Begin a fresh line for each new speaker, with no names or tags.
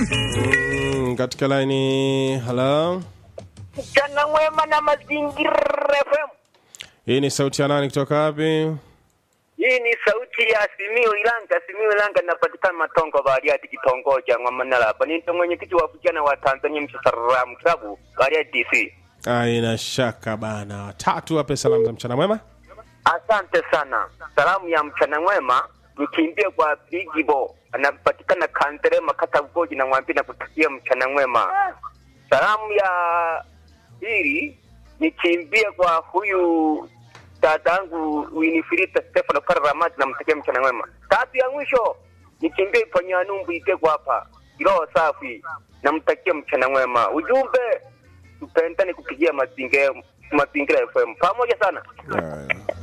Mm, katika laini halo
Mchana mwema na mazingira FM.
hii ni sauti ya nani kutoka wapi
Hii ni sauti ya Simiyu Ilanga. Simiyu Ilanga inapatikana Matongo Bariadi, kitongoji cha Ng'wamanala. Hapa ni mwenyekiti wa vijana wa Tanzania Msasaramu Klabu Bariadi DC.
aina shaka bana tatu wape salamu za mchana mwema
Asante sana. Salamu ya mchana mwema nikimbie kwa Bigibo, anapatikana Kanterema, kata Ugoji, na mwambie na kutakia mchana mwema. Salamu ya pili nikimbie kwa huyu dadangu Winifrida Stefano Kara Ramadi, namtakia mchana mwema. Tatu ya mwisho nikimbie kwa Nyanumbu Itego hapa Kiroho safi, namtakia mchana mwema. Ujumbe tupendane kupigia mazingira mazingira FM pamoja sana.
Haya.